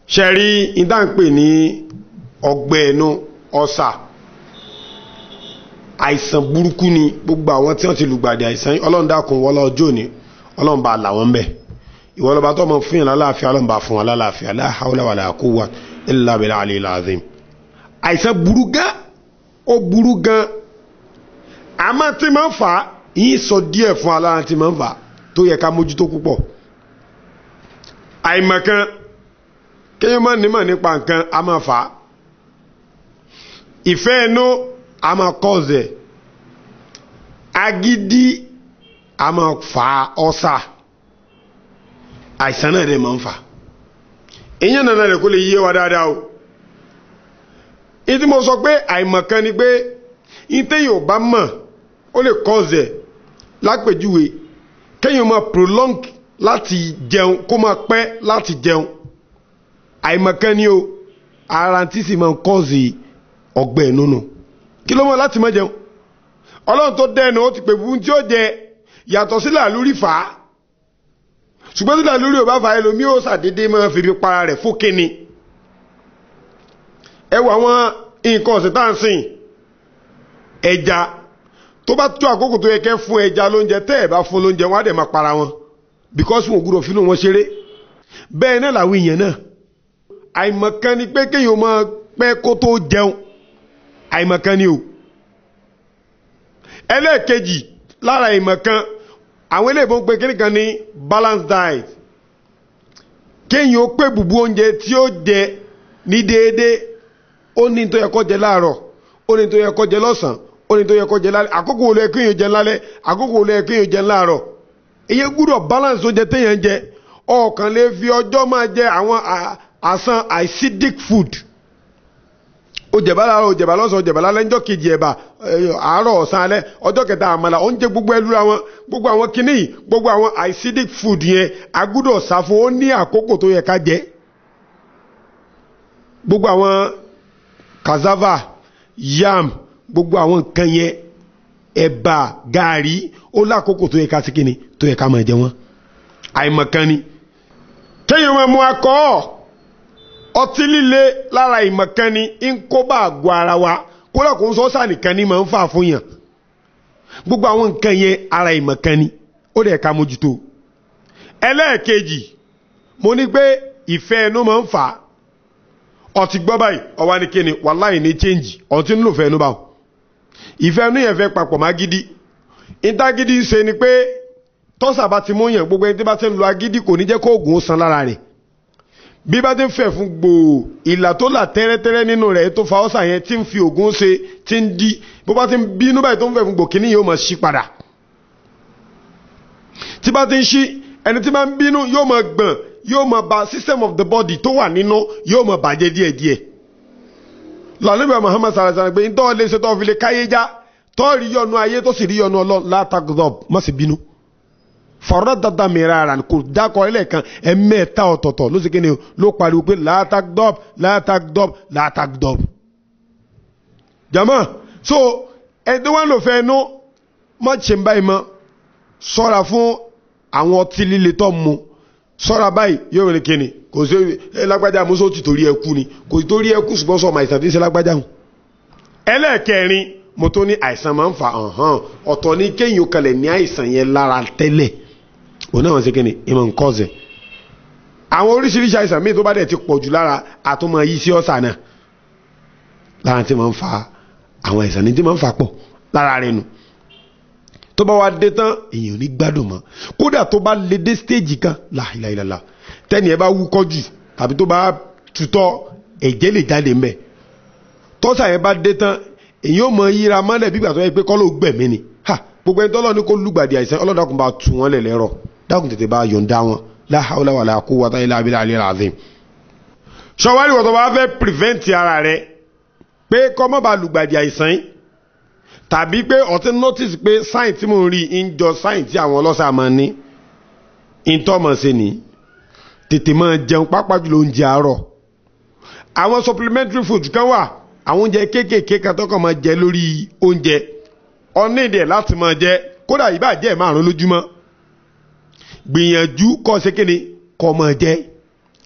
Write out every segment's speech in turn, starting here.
ṣe rí ìdáǹpè ní ọgbẹ́ ẹnu ọ̀sà àìsàn burúkú ni gbogbo àwọn tí wọ́n ti lùgbàdì àìsàn yìí ọlọ́run dákun wọlé ọjọ́ òní ọlọ́run bá là wọ́n bẹ̀ ìwọ lọ́ba tó mọ̀ fún yàn lálàáfíà ọlọ́run bá fún wọn lálàáfíà la hawla wala quwwa illa billahi al-aliyyil azim àìsàn burú gan ó burú gan àmọ́ tí máa ń fà á yín sọ díẹ̀ fún alára tí máa ń fà á tó yẹ ká mójútó púpọ̀ àìmọ̀kan kéèyàn máa nímọ̀ nípa nǹkan a máa fà á ìfẹ́ inú a máa kọ́ọ̀zẹ̀ agídí a máa fà á ọ́sà àìsàn náà dẹ̀ máa ń fà á èyàn nàná rẹ̀ kó lè yé wa dáadáa o ìdí mo sọ pé àìmọ̀kan ni pé ìtẹ́yìn ò bá mọ̀ ó lè kọ́ọ̀zẹ̀ lápèjúwe kéèyàn máa prolong láti jẹun kó máa pẹ́ láti jẹun àìmọ̀kan ni o ara tí sì máa ń kọ́ọ̀zì ọgbẹ́ nínú kí ló mọ̀ láti má jẹun ọlọ́run tó dẹ́nu ó ti pè fún tí ó jẹ yàtọ̀ sí làlúrí fà á ṣùgbọ́n tí làlúrí ò bá fà á ẹlòmí ó ṣàdédé máa fi fi para rẹ̀ fún kíni ẹ wọ àwọn nǹkan ọ̀sìn tá à ń sìn ẹja tó bá tó àkókò tó yẹ kẹ́ fún ẹja lóúnjẹ tẹ́ ẹ̀ bá fún lóúnjẹ wọn á dẹ̀ máa para wọn because wọn ò gbúdọ̀ fínú wọn ṣeré bẹ́ẹ̀ náà làwọn èèyàn náà àìmọ̀kan ni pé kéèyàn máa pẹ́ kó tó jẹun àìmọ̀kan ni o ẹlẹ́ẹ̀kejì lára ìmọ̀kan àwọn eléèbó ń pe kíní kan ní balanced diet kéèyàn ó pé bùbú oúnjẹ tí ó jẹ ní déédéé ó ní tó yẹ kó jẹ láàárọ̀ ó ní tó yẹ kó jẹ lọ́sàn-án ó ní tó yẹ kó jẹ lálẹ́ àkókò wo ló yẹ kéèyàn jẹ lálẹ́ àkókò wo ló yẹ kéèyàn jẹ láàárọ̀ èyí gbúdọ̀ balance oúnjẹ téèyàn jẹ ọ̀kan lè fi ọjọ́ máa jẹ àwọn àsán acidic food ó jẹ̀bá láàárọ̀ ó jẹ̀bá lọ́sàn-án ó jẹ̀bá lálẹ́ ńjọ́ kejì ẹ̀bà àárọ̀ ọ̀sán alẹ́ ọjọ́ kẹta àmàlà oúnjẹ gbogbo ẹlú àwọn gbogbo àwọn kinní yìí gbogbo àwọn acidic food yẹn agbúdọ̀ sá fún ó ní àkókò tó yẹ ká jẹ gbogbo àwọn cassava yam gbogbo àwọn nǹkan yẹn ẹ̀bà gààrí ó lákòókò tó yẹ ká sí kíni tó yẹ ká máa jẹ wọn àìmọ̀kan ni kéèyàn máa mú akọ́ ọtí líle lára ìmọ̀kan ni ń kó bá àgọ́ ara wa kódà kó ń sọ sáà nìkan ni máa ń fà fún yàn gbogbo àwọn nǹkan yẹn ara ìmọ̀kan ni ó dẹ̀ ká mójútó ẹlẹ́ẹ̀kejì mo ní pé ìfẹ́ ẹnu máa ń fà á ọtí gbọ́ báyìí ọwá ní kíni wàláì ní change ọtí ń lò fẹ́ ẹnu báwọn ìfẹ́ ẹnu yẹn fẹ́ papọ̀ má gidi ìtagídí ṣe ni pé tọ́sà bá ti mú yàn gbogbo ẹni tí bá ti ń lo agídí kò ní jẹ́ kó oògùn ó san lára rẹ̀ bí bá ti ń fẹ̀ fún gbòò ìlà tó là tẹ́rẹ́tẹ́rẹ́ nínú rẹ̀ tó fa ọ́sà yẹn tí ń fi oògùn ṣe tí ń di bó bá ti ń bínú báyìí tó ń fẹ̀ fún gbòò kíní yóò máa ṣí padà tí bá ti ń ṣí ẹni tí bá ń bínú yóò máa gbọ̀n yóò máa ba system of the body tó wà nínú yóò máa bàjẹ́ díẹ̀díẹ̀ lọ́nàbíà Muhammad sallallahu alaihi wasallam pé ntọ́ lè ṣe tó fi lè káyé já tó rí yọnu ayé tó sì rí yọnu ọlọ́run látàgọ́dọ̀ má sì bínú fọ̀rọ̀ dada mìíràn ara kò dákọ̀ ilẹ̀ kan ẹ̀mẹ́ta ọ̀tọ̀ọ̀tọ̀ ló sì kéde ló pariwo pé látàgọ́dọ̀ látàgọ́dọ̀ látàgọ́dọ̀ jama so ẹni wọn lò fẹ́ ẹnu má ṣe ń báyìí mọ́ sọ́ra fún àwọn ọtí líle tó mu sọ́ra báyìí yóò rìn kíni kò sí ẹ lágbájá muso ti torí ẹ kú ni kò sí torí ẹ kú ṣùgbọ́n sọ ọmọ àìsàn tí ń ṣe lágbájá hù. ẹlẹ́ẹ̀kẹrin mo tó ní àìsàn máa ń fa ọ̀hán ọ̀tọ̀ ní kéèyàn kalẹ̀ ní àìsàn yẹn lára tẹ́lẹ̀ òun náà wọ́n ṣe kíni ìmọ̀ nǹkan ọ̀sẹ̀. àwọn oríṣiríṣi àìsàn míì tó bá dẹ̀ ti pọ̀ jù lára àtúmọ̀ yìí sí ọ̀sà náà lára tí máa ń fa àwọn àìsàn ní tí máa ń fa pọ̀ lára rẹ̀ nù tó bá wá dé tán èèyàn ní gbádùn mọ́ kódà tó bá lè dé stéèjì kan láìláìláìlá tẹ́ni ẹ bá wúkọ́ jù tàbí tó bá tutọ́ ẹ̀jẹ̀ lè jáde mbẹ́ tọ́sà yẹn bá dé tán èyí ò mọ yíra mọ́lẹ̀ bí gbàtọ́ yẹ pé kọ́ ló gbẹ̀mí ni ha gbogbo ẹni tọ́lọ́ ní kó lùgbàdì àìsàn ọlọ́dàkùn bá tù wọ́n lẹ̀ lẹ́rọ̀ dákùn tètè bá yọ̀ǹda wọn la hawla wala quwwata illa billahi al-azim. sọwárí wọ́n tó bá fẹ́ prevent ara rẹ pé kọ́ mọ́ bá lùgbàdì àìsàn yìí tàbí pé ọtí notice pé sign tí mo ń rí ń jọ sign tí àwọn ọlọ́sà máa ní ìtọ́mọ̀ sí ni tètè máa jẹun pápá jùlọ oúnjẹ àárọ̀ àwọn supplementary food kan wà àwọn oúnjẹ kéékèèké kan tó kàn máa jẹ lórí oúnjẹ ọ̀nìdẹ̀ láti máa jẹ kódà ìbá jẹ́ márùn lójúmọ́ gbìyànjú kọ́ ṣe kéde kọ́ máa jẹ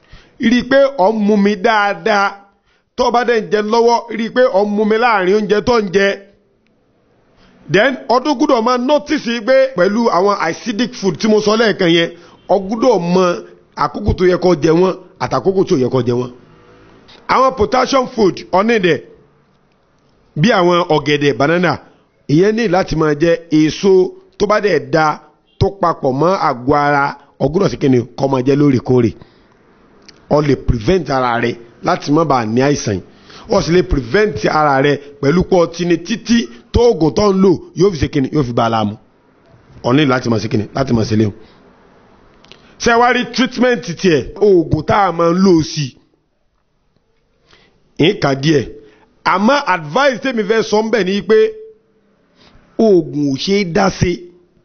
rí i pé ọ̀ ń mu mi dáadáa tó o bá dẹ̀ ń jẹ lọ́wọ́ rí i pé ọ̀ ń mu mi láàrin oúnjẹ tó ń jẹ then ọdún gbúdọ̀ máa notice pé pẹ̀lú àwọn acidic food tí mo sọ lẹ́ẹ̀kan yẹn ọ gbúdọ̀ mọ àkókò tó yẹ kó jẹ wọ́n àtàkókò tó yẹ kó jẹ wọ́n àwọn potassium food ọ̀nìdẹ̀ bí àwọn ọ̀gẹ̀dẹ̀ banana ìyẹn ní láti máa jẹ èso tó bá dẹ̀ da tó papọ̀ mọ́ àgọ́ ara ọgbọ́dọ̀ sí kíni kó máa jẹ lóòrèkóòrè ọ lè prevent ara rẹ láti má bàa ní àìsàn ọ sì lè prevent ara rẹ pẹ̀lú pọ̀ tíni títí tó oògùn tó ń lò yóò fi ṣe kíni yóò fi bá a láàmú ọ̀ní láti máa ṣe kíni láti máa ṣe léwu ṣe wá rí treatment tiẹ̀ oògùn tá a máa ń lò sí ìka díẹ̀ àmọ́ advice tèmi fẹ́ sọ ń bẹ̀ ni pé oògùn ò ṣe é dá sí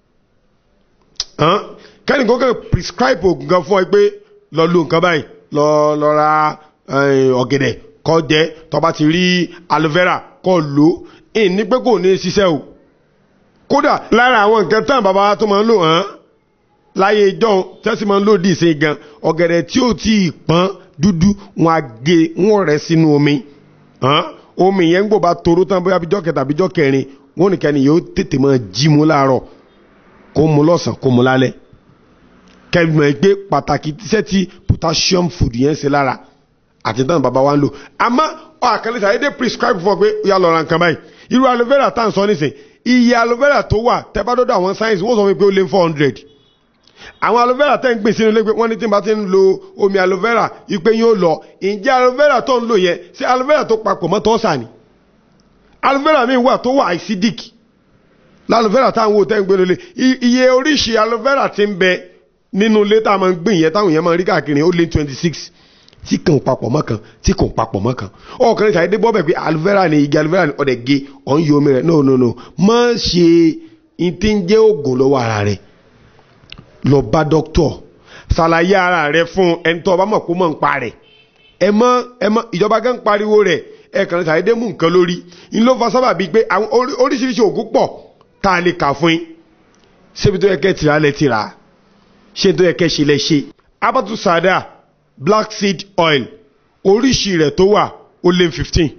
kẹ́nìkan kan prescribe oògùn kan fún ọ pé lọ lo nǹkan báyìí lọ lọ ra ọ̀gẹ̀dẹ̀ kó jẹ tó bá ti rí aloe vera kó lò ìn ní pé kò ní ṣiṣẹ́ o kódà lára àwọn nǹkan tán bàbá wa tó máa ń lò hàn láyé ìjọ tẹ́sí máa ń lò dì sí gan ọ̀gẹ̀dẹ̀ tí ó ti pọ́n dúdú wọn á gé wọn rẹ̀ sínú omi omi yẹn ń gbò bá toró tán bóyá bíjọ́ kẹta bíjọ́ kẹrin wọn nìkan ni yóò tètè máa jí mu láàárọ̀ kó mu lọ́sàn kó mu lálẹ́ kẹ́gbọ̀n gbé pàtàkì tíṣẹ́ tí potassium food yẹn ṣe lára àti tán bàbá wa ń lò àmọ́ àkàlẹ́ sàyẹ́ dé prescribe fún ọ pé ó yà lọ ra nǹkan báyìí irú aloe vera tá à ń sọ nísìn iye aloe vera tó wà tẹ́ bá dọ́dọ̀ àwọn science wọ́n sọ fún mi pé ó lé four hundred àwọn aloe vera tẹ́ ń gbìn sínú ilé pé wọ́n ní tí n bá ti ń lo omi aloe vera ipe yóò lọ ǹjẹ́ aloe vera tó ń lò yẹn ṣé aloe vera tó papọ̀ mọ́ tọ́sà ni aloe vera mi wà tó wà acidic laloe vera táwọn wo tẹ́ ń gbé lólè iye oríṣi aloe vera ti ń bẹ nínú ilé tá a máa ń gbìn yẹn táwọn yẹn máa ń rí káàkiri ó lé twenty six tí kàn papọ̀ mọ́ kan tí kàn papọ̀ mọ́ kan ọkùnrin tàbí dé bọ́bẹ̀ pé aloe vera ni igi aloe vera ni ọ̀dẹ̀ ge ọ̀n yọ omi rẹ̀ no no no má ṣe ìtí ń jẹ́ oògùn lọ́wọ́ ara rẹ̀ lọ bá dókítọ̀ ṣàlàyé ara rẹ̀ fún ẹni tó bá mọ̀ kó mọ̀ ń pa rẹ̀ ẹ mọ ẹ mọ ìjọba gan pariwo rẹ̀ ẹ kàn tàbí dé mú nǹkan lórí ń ló fa sábà bíi pé àwọn oríṣiríṣi oògùn pọ̀ tá a lè kà fún yín ṣébi tó yẹ kẹ́ tìrà lẹ́ tìrà ṣé tó yẹ kẹ́ ṣe lẹ́ ṣe abatu sada black seed oil oríṣi rẹ̀ tó wà ó lé fifteen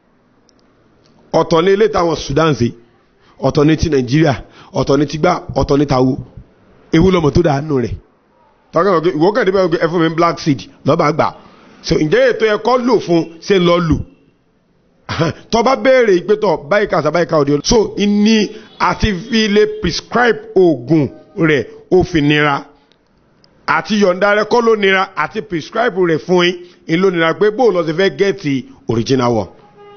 ọ̀tọ̀ ní ilé táwọn Sudan ṣe ọ̀tọ̀ ní ti Nàìjíríà ọ̀tọ̀ ní ti gbá ọ̀tọ̀ ní tàwo ewu lọmọ tó dànù rẹ̀ tọ́kẹ́ ọ̀gẹ́ ìwọ kẹ́ẹ̀dé bẹ́ẹ̀ ẹ fún mi black seed lọ́ba gbà so ǹjẹ́ ètò ẹ̀kọ́ lò fún ṣe ń lọ lò tọ́ bá béèrè ìpẹ́tọ̀ báyìí kàṣà báyìí ká òde so ní àti fi lè prescribe oògùn rẹ̀ ó fi nira àti yọ̀ǹda rẹ̀ kọ́ ló nira àti prescribe rẹ̀ fún yín ń ló nira pé bóò lọ sí fẹ́ gẹ́ẹ̀tì original one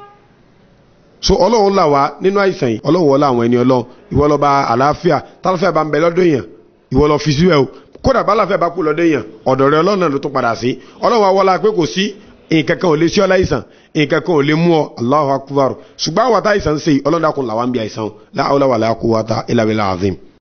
so ọlọ́run là wá nínú àìsàn yìí ọlọ́run wọlé àwọn ẹni ọlọ́run ìwọ lọ́ba àlàáfíà tálàfíà bá ń bẹ lọ́dọ̀ èèyàn ìwọ lọ fi síbẹ̀ o kódà bá láfẹ́ bá kú lọ́dọ̀ èèyàn ọ̀dọ̀ rẹ ọlọ́run náà ló tún padà sí ọlọ́run àwọlá pé kò sí nǹkan kan ò lè sí ọ láìsàn nǹkan kan ò lè mú ọ Allahu akbar ṣùgbọ́n àwọn àtàìsàn ń ṣe ọlọ́dàkùn làwọn ń bí àìsàn la hawla wala quwwata illa billah azim.